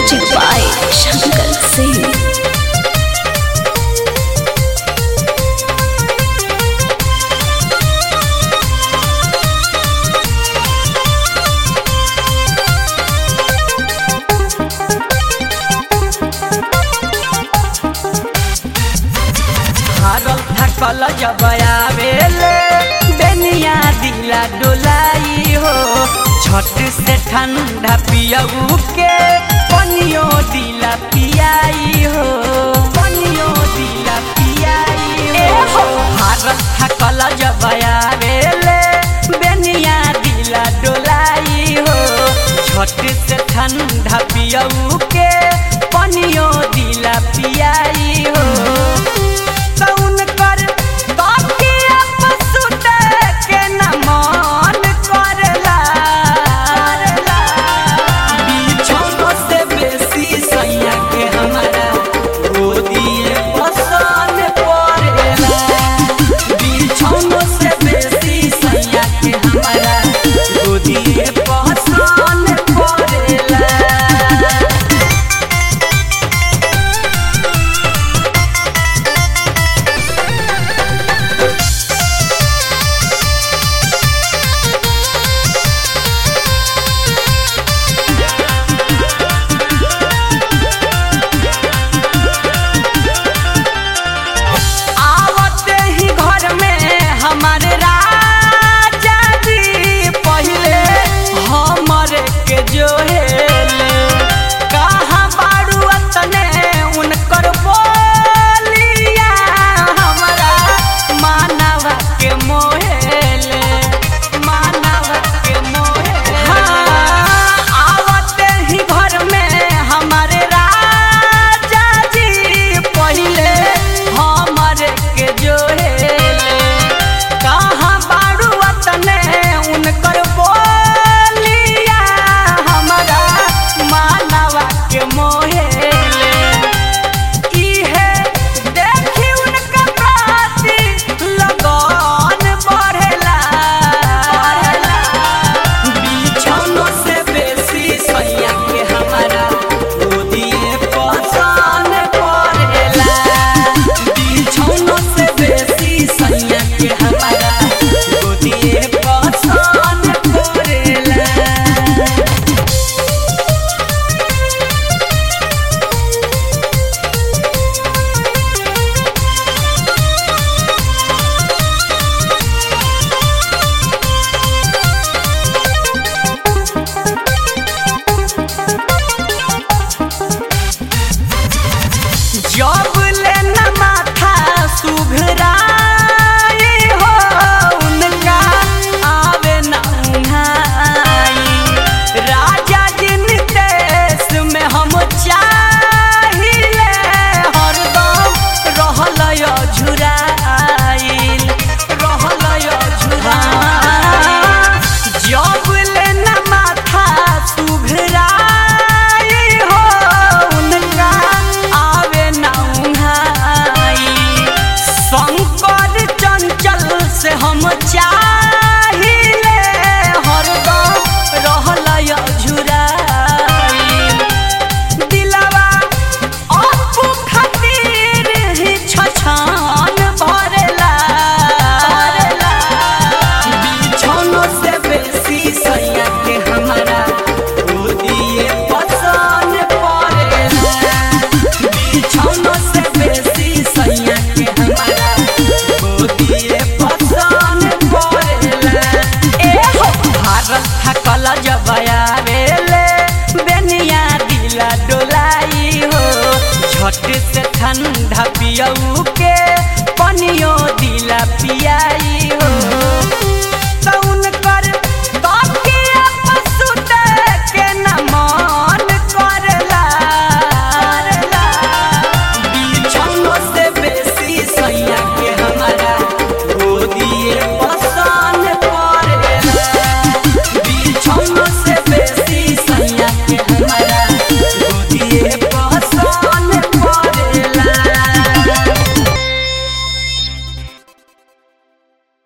Music by Shankar Singh. हारल थकल जब आवेले बेनिया दिला डोलाई हो छट से ठंडा पियऊ के पनियो दिला पियाई हो पनियो दिला पियाई हो हारल थकल जब आवेले बेनिया दिला डोलाई हो छट से ठंडा पियऊ के पनियो दिला पियाई हो कौन कर बाकिया पसुते के न मन करला बिछौनो से बेसी सैया के हमारा गोदिए पसन पड़ेला बिछौनो से बेसी सैया के हमारा गोदिए पसन पड़ेला आवते ही घर में हमारे राजा जी पहले हमरे के जोहेले कहाँ बारू अतने उनकर बोलिया हमारा मानवा के मोहेले मानवा के मोहेले हाँ, आवते ही घर में हमारे राजा जी पहले हमरे के जोहेले कहाँ बारू वतने उनकर बोलिया हमारा मानवा के मोहेले इहे देखी उनका प्रति लगन बढ़ेला बिछौनो से बेसी सैया के हमारा गोदिए पसन पड़ेला बिछौनो से बेसी सैया के हमारा गोदिए पसन पड़ेला जब लेना माथा सुघराई हो उनका आवे न उन्हाई राजा जिन देश में हम चाहिले हरदम रहल झुराइल रहल झुराइल जब लेना माथा सुघराई हो उनका आवे न उन्हाई शंकर चंचल से हम चाहिले हरदम रहल झुराइल दिलवा अपू खातिर ही छछान भरेला बिछौनो से बेसी सैया के हमारा गोदिए पसन पड़ेला बिछौनो से बेसी सैया के हमारा गोदिए पसन पड़ेला ए हो भारत थकल जब आवेले बेनिया दिला डोलाई हो झट से ठंडा पियऊ